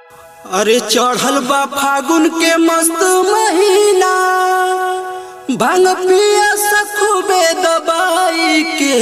अरे चढ़ल बा फागुन के मस्त महीना भांग पिया सखुबे दबाई के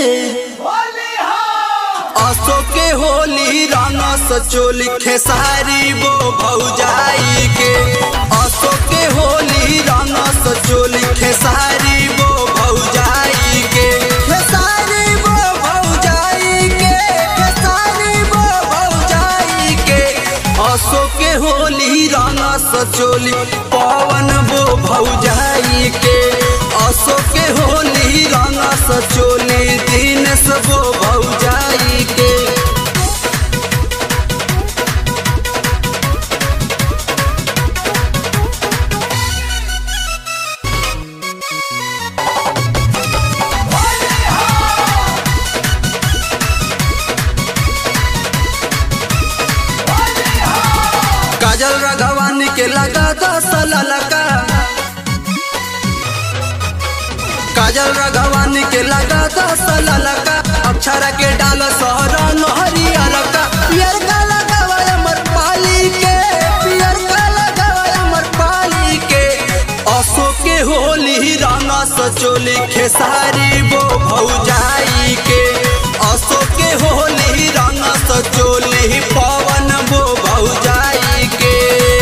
असो के होली रंग सचोली खेसारी वो भौजाई के असो के होली रंग सचोली खेसारी वो भौजाई के खेसारी वो भौजाई के खेसारी वो भौजाई के असो के होली रंग सचोली पवन वो भौजाई के असो के होली रंग सचोली दिन वो भौजाई के काजल राघवानी के लगा दस ललका काजल राघवानी के लगा दस ललका अक्षरा के डाल सहरा नहरी अलका पियर का लगावा अमर पाली के पियर का लगावा अमर पाली के असो के होली राना सचोली खेसारी वो भौजाई के असो के होली राना सचोली पवन वो भौजाई के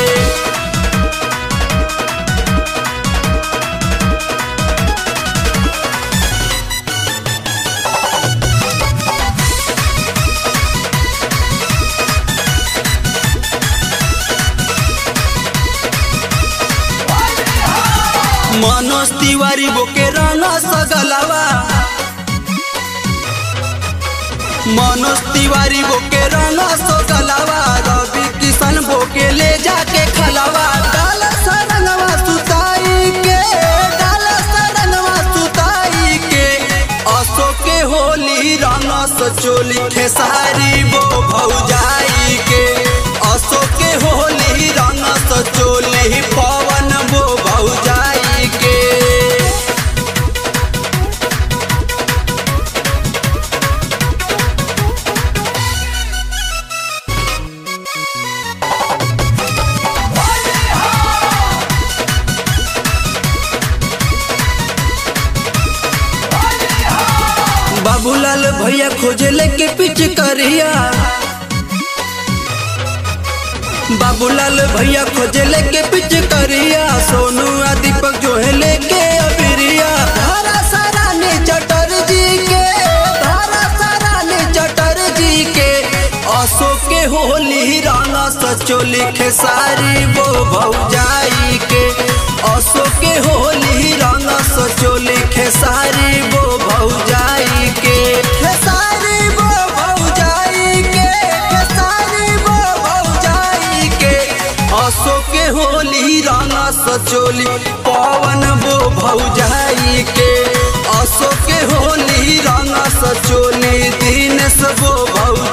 मनोज तिवारी बोके राना सगलवा मनोज तिवारी बोके राना सगलवा रवि किशन बोके ले जाके खलवा डाल सरंगवा सुताई के डाल सरंगवा सुताई के असो के होली राना सचोली खेसारी वो भौजाई के असो के होली राना सचोली पवन वो भौजाई के बाबूलाल भैया खोजे लेके पिच करिया बाबूलाल भैया खोजे लेके पिच करिया सोनू आ दीपक जो है लेके अबिरिया धारा सारा ने चटर जी के धारा सारा ने चटर जी के असो के होली राना सचोली खेसारी वो भौजाई के असो के होली राना सचोली खेसारी वो भौजाई के खेसारी वो भौजाई के खेसारी वो भौजाई के असो के होली राना सचोली पवन वो भौजाई के असो के होली राना सचोली दिन वो भौ